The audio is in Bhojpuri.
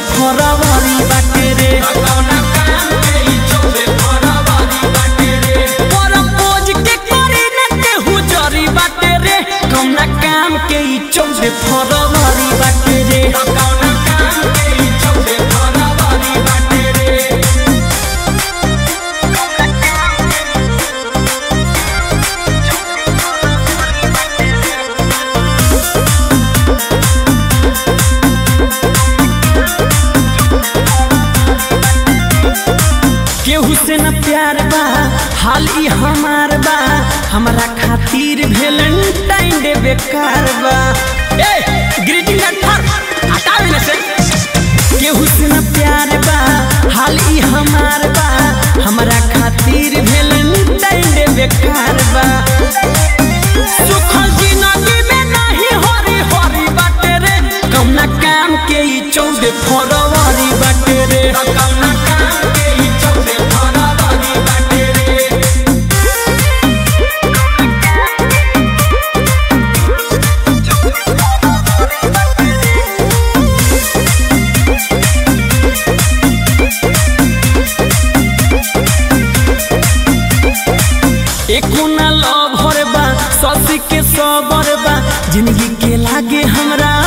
फरवरी बाटे रे परपोज के करी न केहू जरी बाटे रे कौना काम के ई चौदह फरवरी बाटे रे केहू से न प्यार बा हाल ई हमार बा हमरा खातिर वेलेंटाइन डे बेकार बा ए ग्रीटिंग कार्ड फर हटावे न से केहू से न प्यार बा हाल ई हमार बा हमरा खातिर वेलेंटाइन डे बेकार बा सुखल जिंदगी में नहीं हरी हरी बाटे रे कौना काम के ई चौदह फरवरी बाटे रे कौना काम के ई चौदह फरवरी बाटे रे एको ना लव हर बा ससी के सबर बा जिंदगी के लागे हमरा